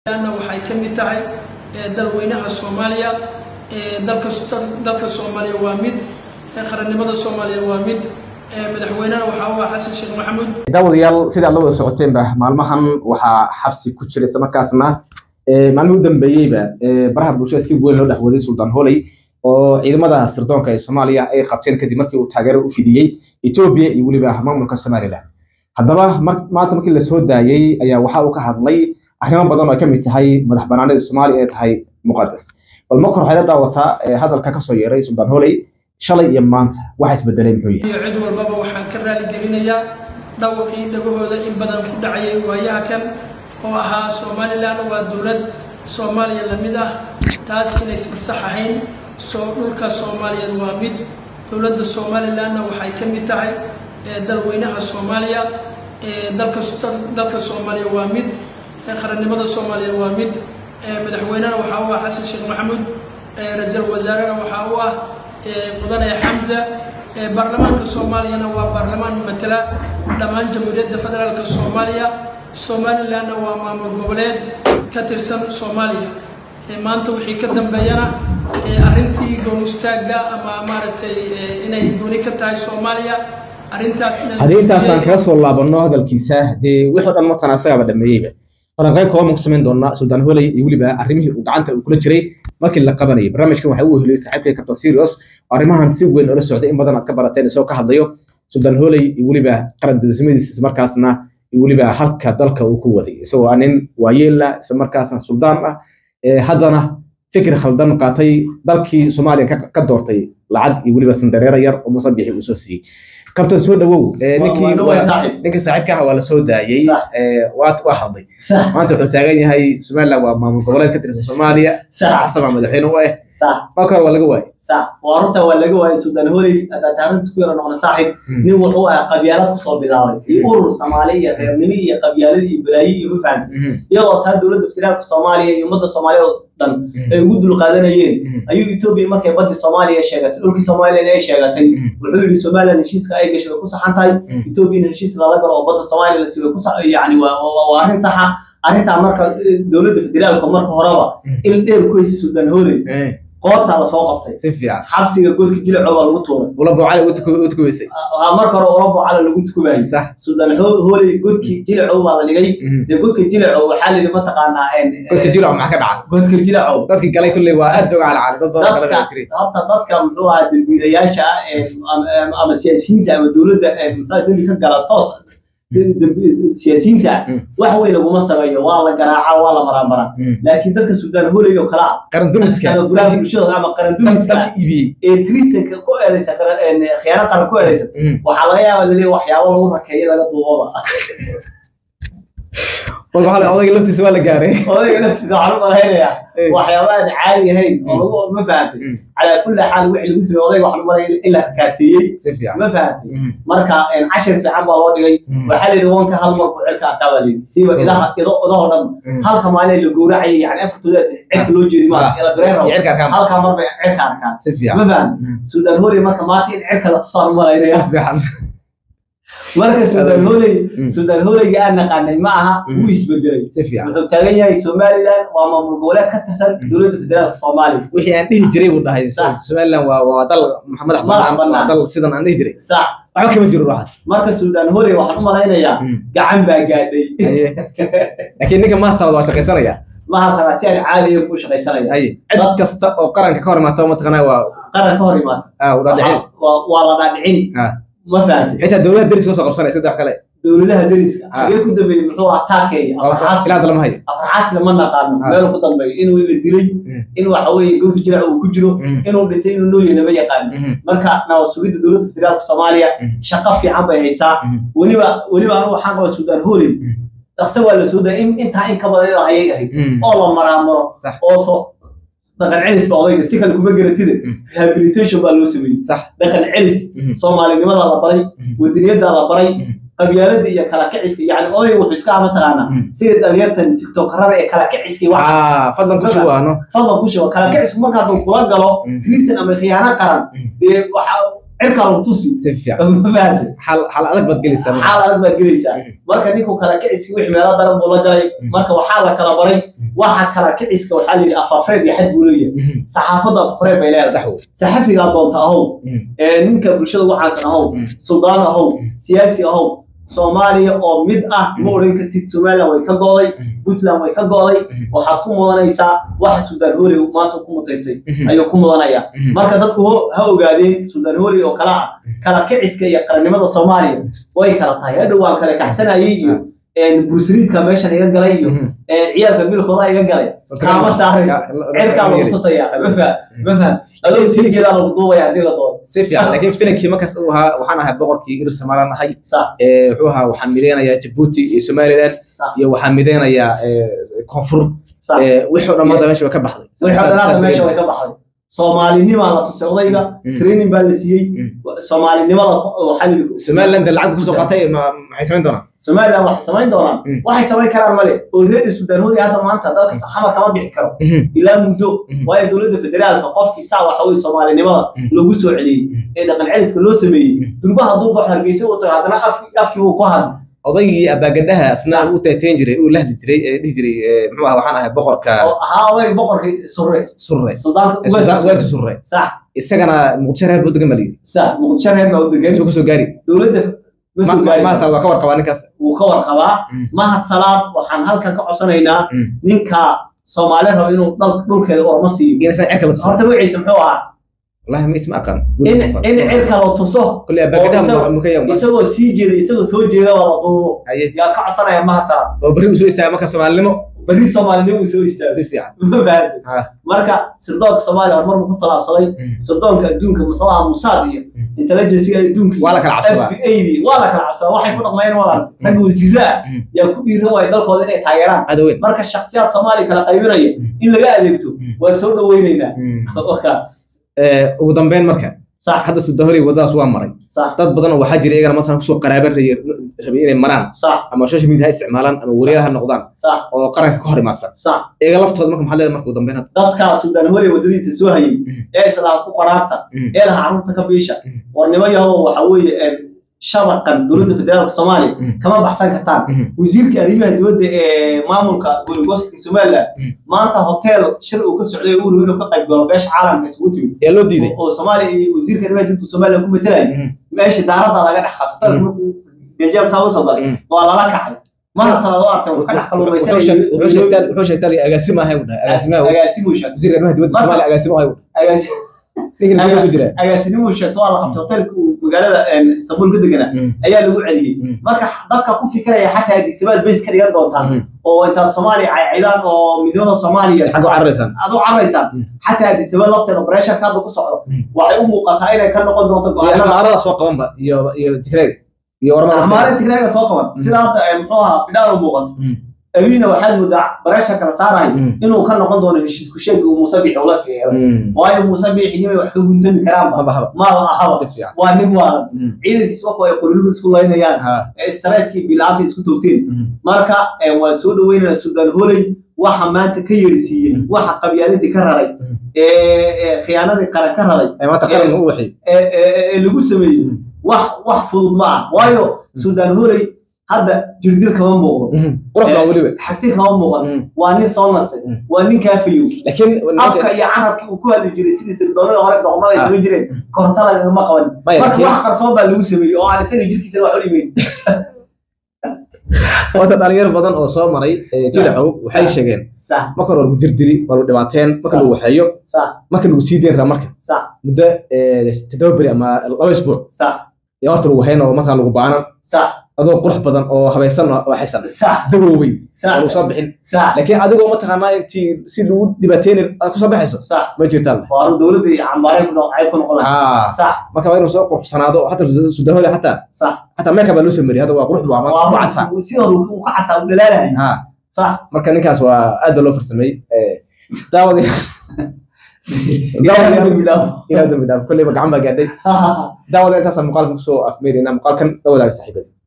waxay ka mid tahay dalweynaha soomaaliya dalka soomaaliya waa mid qarannimada soomaaliya waa mid madaxweynena waxaa u ah xasan sheekh maxamuud daawadayaal sida aad la wada socoteenba maalmahan waxaa xabsi ku jira isla markaasna maalmihii u dambeeyeyba baraha bulshada si weyn loo dhexwaday suldaan holey oo ciidamada sirdoonka ee soomaaliya ay qabteen kadib markii uu taageero u fidiyey etoobiya iyo weliba maamulka somalilan haddaba maanta markii lasoo daayey ayaa waxa uu ka hadlay arrimo badan oo ay ka mid tahay madax banaanida soomaaliya ee tahay muqadas bal marka waxay la daawataa hadalka kasoo yeeray suldaan holey shalay iyo maanta waxa isbedelay muxuu yahay iyo cid walbaba waxaan ka raali gelinayaa dhawaqii dhagahooda in badan ku dhacayay waayaha kan oo ahaa somalilan waa dowlad soomaaliya la mid ah taas inaysan sax ahayn soo dhulka soomaaliyeed waa mid dowladda somalilanna waxay ka mid tahay dalweynaha soomaaliya dalka soomaaliya waa mid qarannimada soomaaliya waa mid madaxweynena waxaa u ah xasan sheekh maxamuud ra-iisul wasaarena waxaa u ah mudane xamza baarlamaanka soomaaliyana waa baarlamaan matala dhammaan jamhuuriyadda federaalka soomaaliya somalilanna waa maamul goboleed ka tirsan soomaaliya maanta wixii ka dambeeyana arrintii goon istaagga ama maaragtay inay gooni ka tahay soomaaliya arrintaas haddii intaasaan kaga soo laabanno hadalkiisa dee wixii dhan martan asagaaba dhameeyeyba oran qayb kooban ku samayn doonaa suldaan holey iyo weliba arrimihii uu gacanta uu kula jiray markii la qabanayay barnaamijkan waxaa u weheliyey saaxiibkay captain serious arrimahan si weyn oola socday in badan aad ka barateen isagoo ka hadlayo suldaan holey iyo weliba qaran dowladnimadiisa ismarkaasna iyo weliba halka dalka uu ku waday isagoo ah nin waayeela islamarkaasna suldaan ah haddana fikir khaldan qaatay dalkii soomaaliya ka doortay lacag iyo weliba sandareero yar oo musabixi uu soo siiyey kabtan soo dhawow ninkii saaxiibka ah waa la soo daayey waa hadlay maanta wuxuu taagan yahay somaliland waa maamul goboleed ka tirsan soomaaliya xasan baa madaxweyne u ah marka hore waa laga waayey waa runta waa laga waayey suldaan holey taarintas ku yara noqda saaxib nin wuxuu ah qabyaalad kusoo bilaabay iyo urur soomaali iyo reernimo iyo qabyaalad iyo balaayi iyo mafahanta iyadoo taa dowladda federaalka soomaaliya iyo ummadda soomaaliya oo dhan ay ugu dulqaadanayeen ayuu etoobiya markay badii soomaaliya sheegatay dhulkii somalilan ay sheegatay wuxuu yidhi somalilan heshiiska ay gashay way ku saxan tahay etoobiyana heshiis lala galo oo badda soomaaliya lasi way ku yani waa arrin saxa arrintaa marka dowladda federaalka marka horeba il dheer ku haysay suldaan holey qoortaa lasoo qabtay si fiican xabsiga godka jilaco baa lagu tuuray ula boocale u tukubaysay marka hore ula boocale lagu tukubayay sax suldaan holey godkii jilaco baa la dhigay dee godka jilaco waxaa la yidhi mataqaanaa godka jilaco maxaa ka dhaca godka jilaco dadkii galay kulley waa aad oga calacalay dad badan kala baa jiray horta dadka muxuu ahaa dembiilayaasha ama siyaasiyiinta ama dowladda muxuu dembi ka gala toos siyaasiyiinta wax weyn laguma sameeyo waa la garaaca waa la maraamaraa laakiin dadka suldaan holey oo kale ah qaran dumiska ama bulaha bulshada ama qaran dumiska dalka iibiyey ee trisanka ku eedaysa khiyaano qaran ku eedaysa waxaa laga yaaba laleeya waxyaabo lagu rakeeyo laga duubaba marka waxaa odayga laftiisa waa la gaaray odayga laftiisa waxaan u malaynayaa waxyaaba aan caadi ahayn oo lagu ma fahamtay calaa kulli xaal wixii lagu sameeyey odayga waxaan u malaya in la rakaateeyey si fiican ma fahamtay marka cashir fiican baa loo dhigay waxaa la yidhi wanka hal mar buu cirka arkaa baa la yidhi siiba idaha ido idahoo dhan halka maalin la gowracayay yani afartooda cirka loo jeedi maa ila bireen rabo cirka arkaan halkaa mar bay cirka arkaan si fiican ma fahamtay suudaan holey marka maanta in cirka la tusaan u malaynaya fiican marka suudaan holey suudaan holeyga aan naqaanay ma aha wuu isbedelay si fiican wuxuu taagan yahay somaliland waa maamul goboleed ka tirsan dowladda federaalka soomaaliya wixii aan dhihi jiray buu dhahay somaliland waa waa dal madax bannaan waa dal sidan aan dhihi jiray sax waxba kama jiro ruuxaas marka suudaan holey waxaan u malaynayaa gacan baa gaadhay laakiin ninka masterad waa shaqaysanaya mahasana si aan caadiya ku shaqaysanaya haye cid kasta oo qaranka ka hor imaata mataqanaa waa qaran ka hor imaata ah u dhaadhicin Waa- waa la dhaadhicin Ah. ma fahamtay xitaa dowladda deris ka soo qabsanaya saddex kale dowladaha deriska Ah. xagee ku dambeeyey muxuu ahaa taakeeya afarxaas ilaa hadda lama hayo afarxaasna ma naqaano Ah. meel ku dambeeyo inuu la dilay in waxa weeye godka jirac uu ku jiro inuu dhintay inuu nooyahay lama yaqaano marka nabad sugidda dowladda federaalka soomaaliya shaqo fiican bay haysaa weliba weliba anigu waxaan qabaa suudaan holey dhaqse waa la soo daa in intaa in ka badan in la hayay ahayd oo la maraamaro Sax. oo soo dhaqan celis ba odayga si kale kuma garatida rehabilitation baa loo sameeyey sax dhaqan celis soomaalinimada la baray wadaniyada la baray qabyaalada iyo kala kiciska yani odayga wuxuu iska ama taqaanaa sida dhalinyartan tiktokarada ee kala kiciska iyo waxa ah fadlan ku shubaano fadlan ku shuba kala kicisku marka hadduu kula galo Mm. treason ama khiyaano qaran dee waxa cirkaa lagu tusi si fiican ma fahamtay xal xal adag baad gelaysaa marka. xaal adag baad gelaysaa Mhm. marka ninku kala kiciski wixii meelo daran buu la galay Mhm. marka waxaa la kala baray waxa kala kiciska waxaa la yidhi afafreeb iyo xad buu leeyahay Mhm. saxaafadda afafreeb bay leedahay sax wey saxafigaa doonta ahow Mhm. ee ninka bulshada ugu caansan ahow Mhm. suldaan ahow Mhm. siyaasi ahow soomaaliya oo mid ah ma Mhm. odhan kartid somaliland way ka go'day Mhm. puntland way ka go'day Mhm. waxaad ku mudanaysaa waxa suldaan hooley maanta ku mutaysay Mhm. ayuu ku mudanaya Mhm. marka dadku ho- ha ogaadeen suldaan hooley oo kala ah kala kiciska iyo qarannimada soomaaliya way kala tahay hadhow waan kala kacsanayay iyo bursaliidka meeshan iga galay iyo Mhm. ciyaalka milkooda iga galay kaama saarayso cirkaa lagu tusaya ma faham ma faham adoo silgeedaa lagu duubaya haddii la doono si fiican laakiin filankii markaas uu ahaa waxaan ahay boqorkii ir somaliland ahay sax ee wuxuu ahaa waxaan mideynayaa jabuuti iyo somaliland sax iyo waxaan mideynayaa ee, koonfur sax ee, wixii oo dhan maanta meesha way ka baxday wixii dhanaada meesha way ka baxday soomaalinimaa la tusay odayga Mm. training baa la siiyey Mm. soomaalinimada ko- waxaa la yidhi- somaliland lacag kusoo qaatay ma- maxay samayn doonaan somaliland waxay samayn doonaan Mm. waxay samayn karaan male oo reer sudan hori hadda maanta dalka xamar kama bixi karo Mhm. ilaa muddo Mm. waayo dowladda federaalka qofkii saa waxa weye soomaalinimada Mm. loogu soo celiyey Mm. ee dhaqan celiska loo sameeyey Mm. durba hadduu baxo hargeysa wato haddana afki- afkii uu ku hadli odaygii abaagadhaha asna Sax. uu teeteen jiray uu lahdi jiray ee dhihi jiray ee, muxuu ahaa waxaan ahay boqorka oo ahaa odayga boqorkii surre surre suldaanka ee, ugaas Sultaan- weerka surre sax isagana muqdisho reer buu degan baa layidhi sax muqdisho reer baa u degan soo kusoo gaari dowladda ma soo gaari maasal waa ka warqabaa ninkaas wuu ka warqabaa Mm. mahad salaad waxaan halkan ka codsanaynaa Mm. ninka soomaali rabo inuu dhal- dhulkeeda orma siiyo inaysan cirka la tuso horta magaciisa muxuu ahaa wallahi ma isma aqaan in in cirka la tuso kulli oo abaagadhaha isaga- mukaya isagoo sii jeeda isagoo soo jeeda waa la duubo haye yaa ka codsanaya mahad salaad oo berri uu soo istaaga marka soomaalinimo berri soomaalinimo uu soo istaago si fiican ma fahamtay ha marka sirdoonka soomaaliya horumar buu ku talaabsaday Mm. sirdoonka adduunka muxuu ahaa musaad iyo Mm. intelligencega adduunka iyo Waa la kala cabsadaa. FBI waa la kala cabsadaa waxay ku dhaqmayeen waa aragtay Mm. ragga wasiirra ah Mm. yaa ku dhiiran waaya dalkooda inay taageeraan aada weyn marka shakhsiyaad soomaaliya kala qaybinaya Mm. in laga adeegto Mm. waa soo dhaweynaynaa Mm. Waka. Ee, ugu dambeyn marka sax hadda sudahori wadadaas waa maray sax dad badan oo waxaa jira iyagana markaan kusoo qaraaba rabay rabay inay maraan sax ama social media ha isticmaalaan ama wariyaha ha noqdaan sax oo qaranka ka hor imaadsan sax iyaga laftooda marka maxaa leedahay marka ugu dambeyn hadda dadka suudaan hore wadadiisa soo hayay Mm. ee islaam ku qaraabta Mm. ee laha carruurta ka biisha Mm. warnimo yahow waxa weeye een, shabaqan dowladda federaalka soomaaliya Mm. kama baxsan kartaan Mhm. wasiirka arrimaha dibadda ee maamulka gobolgoostka somaliland Mm. maanta hotel shir uu ka socday uu rabo inuu ka qayb galo beesha caalamka isugu timid yaa loo diiday oo soomaaliya iyo wasiirka arrimaha dibadda somaliland ku metelaya Mhm. meesha daaradda laga dhex qato hotelka Mm. markuu gajaab saa usoo galay Mm. waa lala kacay mana sanad u artay uu ka dhex Wuxuu sheeg- wuxuu sheegtaa wuxuu sheegtaa agaasimo ahay u dhahay agaasimaha agaasimuu sheegtay wasiirka arrimaha dibadda Marka- Soomaaliya agaasimo ahay u dhahay agaasi- ninkan gudaha ku jira agaasinimuu sheegtay waa la qabtay hotelka uu magaalada een, istanbul ka deganaa Mm. ayaa lagu celiyey Mm. marka dadka ku fikiraya xataa adisibaad bays ka dhigan doontaan Mhm. oo intaad soomaaliya caycaydaan oo midnimada soomaaliya xagga u cararaysaan aad u carraysaan Mm. xataa adisibaad lafteeda bareeshanka hadda ku socdo Mm. waxay u muuqataa inay ka noqon doonto iyo go-aanada amaarada soo qabanba iyo iyo tigreega iyo ormada amaarin tigreega soo qaban Mm. sida hadda ee, muxuu ahaa bidhaan u muuqato Mm. abiina waxaad moodaa bareesha kala saarayo Mm. inuu ka noqon doono heshiisku sheegi uu muuse biixi ula siiyay Mm. waayo muuse biixi nimay wax ka guntami karaanba haba haba maaba ahaba si fiican waa nin waalan Mm. ciidankiis wako ay qorilugu isku laynayaan ha ee stresskii bilaanta isku toogteen Mm. marka ee, waan soo dhaweynana suudaan holey waxa maanta ka yeedhsiiyey Mm. waxa qabyaaladii ka raray Mm. ee ee, khiyaanadii qaran ka raray ee maanta qaran u waxay ee ee- ee lagu sameeyey Mm. wax wax fudud ma ah waayo suudaan holey hadda jirdil kama muuqdo Mhm. qurux baa weliba xagti kama muuqato Mm. waa nin soo nastay Mm. waa nin kaafayow laakiin afka iyo carabkii uu ku hadli jiray sidii sirdoonada hore doqmada ay Ah. samayn jireen Mm. koronto lagagama qaban Maya, marka laakiin- wax qarsoon baa lagu sameeyey oo aan isaga jirkiisana wax u dhimayn wata dhalinyaro badan oo soo maray ee, jilacow waxay Sax. sheegeen sax marka hore lagu jirdili waa lagu dhibaateen marka Sax. lagu waxeeyo sax marka lagu sii deyn raa marka sax muddo ee, toddoba beri ama laba isbuuc sax iyo horta lagu hayn oo markaa lagu baanan sax adoo qurux badan oo habaysan oo waxaysan sax dawoowey sax oo lagu soo bixin sax laakiin adigoo mataqaanaa intii si lagu dhibaateynin aad kusoo baxayso sax ma jirtaan waa arrin dowladda iyo cambaaray ku noqon ku noqon lahaa ah sax marka waa inuu soo quruxsanaado xataa sudahoole xataa sax xataa meelka baa loo sameeyey hadda waa qurux buu ama waa ku cadsaa arrin si hore uu ka casaa u dhalaalahay ah sax marka ninkaas waa aad baa loo farsameeyey ee, daawadi ilaahay dambi dhaafo ilaa dambi dhaaf kolleyba gacan baa gaadhay daawada intaasa muuqaalkan kusoo afmeerina muuqaalkan la wadaaga saaxiibada